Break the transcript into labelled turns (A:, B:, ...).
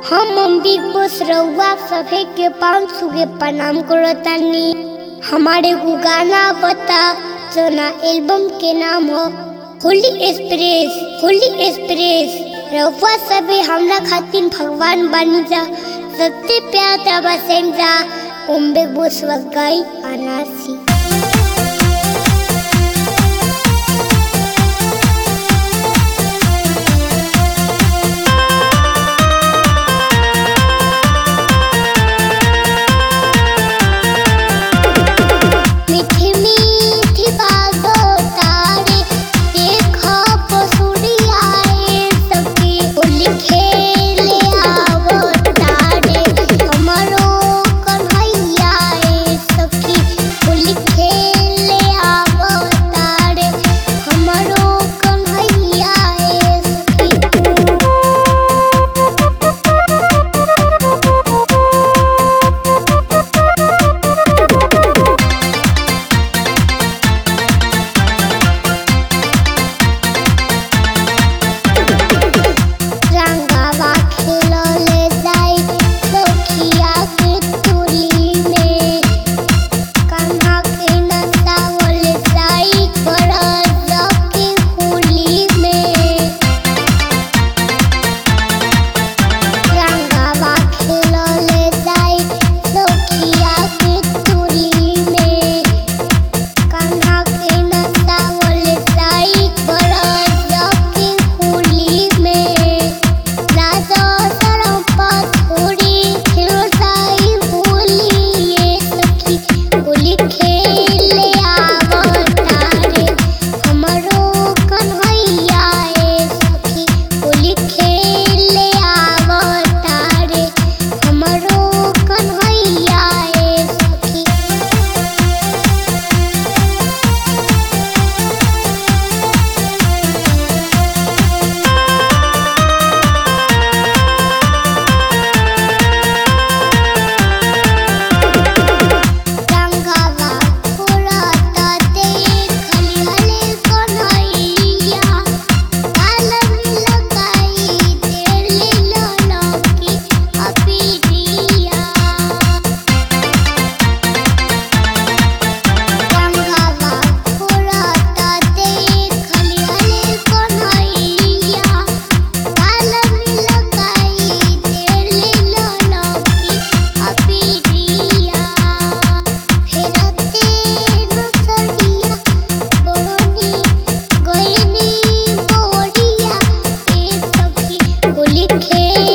A: हम big boss रउआ सभे के पाँच सौ के प्रणाम करतानी हमारे को गाना बता जोना एल्बम के नाम हो होली एक्सप्रेस होली एक्सप्रेस रउआ सभे हमरा खातिर भगवान बनी जा सबसे प्यार दबा सेंजा ओम बिग बॉस वगाई अनासी मीठी मीठी बातों तारे देखो पसुड़ी आए सखी होली खेले आवो तारे हमारो कन्हैया आए सखी होली खेले आवो तारे हमारो कन्हैया आए सखी रंगावा खेलले जाई सखिया के टोली में कान्हा के नचावल जाई बरस के होली में रंगावा खेलले जाई सखिया के टोली में कान्हा के नचावल जाई बरस के होली में राजा सरम पथुरी खेलताई होली ये सखी होली खेले आवतारे हमरो कन्हैया ए सखी होली खेले आवतारे हमरो कन्हैया ए सखी रंगावा फुलाता देखली हले कन्हैया काल लगाई तेली ललकी अपिरिया रंगावा फुलाता देखली हले कन्हैया काल लगाई तेली ललकी अपिरिया फेरते नसरिया बोनी गोइनी बोरिया ए सखी होली खेले